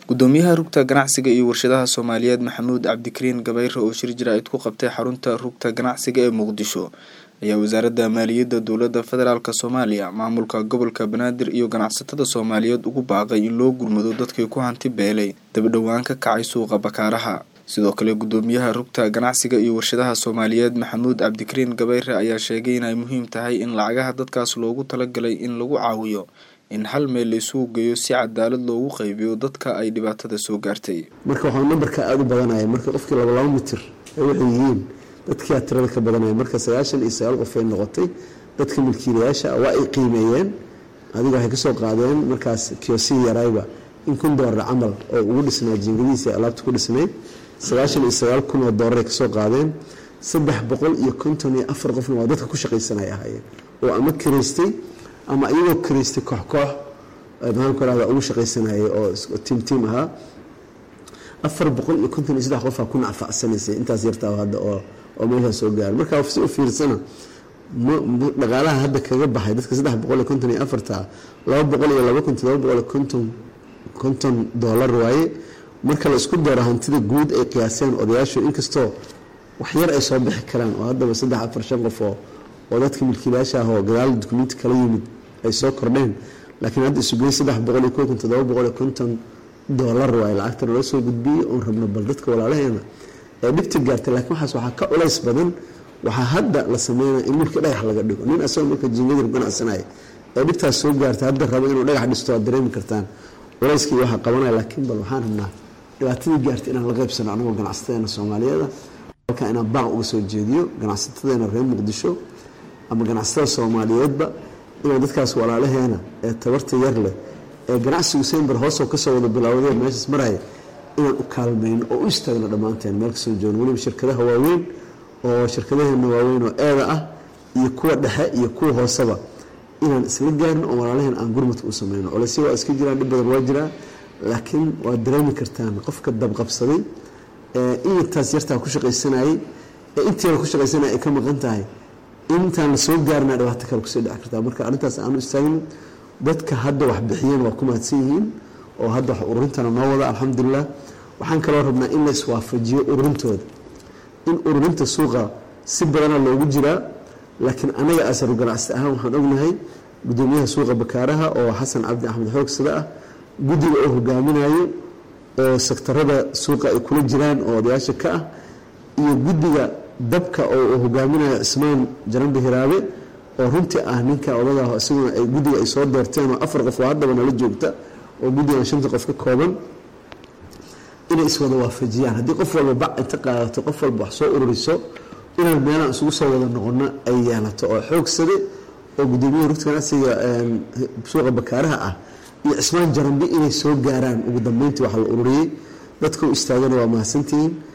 gudoomiyaha rugta ganacsiga iyo warshadaha soomaaliyeed maxamuud cabdikariin gabayre oo shir jaraa'id ku qabtay xarunta rugta ganacsiga ee muqdisho ayaa wasaaradda maaliyadda dowladda federaalk soomaaliya maamulka gobolka banaadir iyo ganacsatada soomaaliyeed ugu baaqay in loo gurmado dadkii ku hanti beelay dabadhowaan ka kacay suuqa bakaaraha sidoo kale gudoomiyaha rugta ganacsiga iyo warshadaha soomaaliyeed maxamuud cabdikariin gabayre ayaa sheegay inay muhiim tahay in lacagaha dadkaas loogu talagalay in lagu caawiyo in hal meel la isugu geeyo si cadaalad loogu qaybiyo dadka ay dhibaatada soo gaartay marka waxaa nambarka aada u badanaya marka qofkii laba laba mitir ay waxay yihiin dadkia tirada ka badanaya marka sagaashan iyo sagaal qof ay noqotay dadka milkiilayaasha waa ay qiimeeyeen adiga waxay kasoo qaadeen markaas kiosii yarayba in kun doolar camal oo ugu dhisnaa jiingadihiisa alaabta ku dhisnayd sagaashan iyo sagaal kun oo doolar ay kasoo qaadeen saddex boqol iyo konton iyo afar qofna waa dadka ku shaqaysanay ahaayeen oo ama kiraystay ama iyagoo kiraystay koox koox maxaanku rahda ugu shaqaysanayay oo tiim tiim ahaa afar boqol iyo konton iyo saddex qofaa ku nacfacsanaysay intaas yartaa hadda oo oo meeshaa soo gaara marka si u fiirsana dhaqaalaha hadda kaga baxay dadka saddex boqol iyo konton iyo afarta laba boqol iyo laba kun todoba boqol iyo konton konton doolar waaye marka la isku daro hantida guud ay qiyaaseen odayaashu inkastoo waxyar ay soo bixi karaan oo haddaba saddex afar shan qof oo oo dadka milkiilayaasha ah oo gadaal dukumenti kala yimid ay soo kordheen laakiin hadda isugey saddex boqol iyo konton todoba boqol iyo konton doolar waaye lacagta nala soo gudbiyey oon rabno bal dadka walaalaheena ee dhibta gaartay laakiin waxaas waxaa ka culays badan waxaa hadda la sameynaya in mulkii dhagax laga dhigo nin asagoo marka jiingadi ganacsanaya ee dhibtaas soo gaartay hadda raba inuu dhagax dhisto waad dareemi kartaan culayskii waxaa qabanaya laakiin bal waxaan rabnaa dhibaatadii gaartay inaan la qaybsano anagoo ganacsatada soomaaliyeeda halkaa inaan baaq uga soo jeediyo ganacsatadeena reer muqdisho ama ganacsatada soomaaliyeedba inaan dadkaas walaalaheena ee tabarta yar leh ee ganacsigu sember hoosoo kasoo wada bilaawdee meeshaas maraya inaan u kaalmayno oo u istaagno dhammaanteen meel kasoo joogno weliba shirkadaha waaweyn oo shirkadaheena waaweyn oo eeda ah iyo kuwa dhexe iyo kuwa hooseba inaan isla gaarno oo walaalaheen aan gurmadka u sameyno olesya waa iska jiraan dhib badan waa jiraa laakiin waad dareemi kartaan qofka dabqabsaday ee intaas yartaa ku shaqaysanayay ee inteeda ku shaqaysanaya ay ka maqan tahay intaan la soo gaarnaa dhibaato kale kusii dhici kartaa marka arrintaas aanu istaagno dadka hadda wax bixiyeen waa ku mahadsan yihiin oo hadda wax ururintana noo wada alxamdulilah waxaan kaloo rabnaa in la iswaafajiyo ururintooda in ururinta suuqa si badana loogu jiraa laakiin anaga asaru ganacsi ahaan waxaan ognahay gudoomiyaha suuqa bakaaraha oo xasan cabdi axmed xoogsada ah guddiga oo hogaaminayo oo sektarada suuqa ay kula jiraan oo odayaasha ka ah iyo guddiga dabka oo hogaaminayo cismaan jaranbi hiraabe oo runtii ah ninka odagaa isaguna ay guddiga ay soo doorteen oo afar qof oo haddaba nala joogta oo guddigan shanta qof ka kooban inay iswada waafajiyaan haddii qof walba bac inta qaadato qof walba wax soo ururiso inaan meelaan isugu soo wada noqono ay yeelato oo xoogsade oo gudoomiyaha rugta ganacsiga suuqa bakaaraha ah iyo cismaan jarambi inay soo gaaraan ugu dambeyntii wax la ururiyey dadka u istaagana waa mahadsantihiin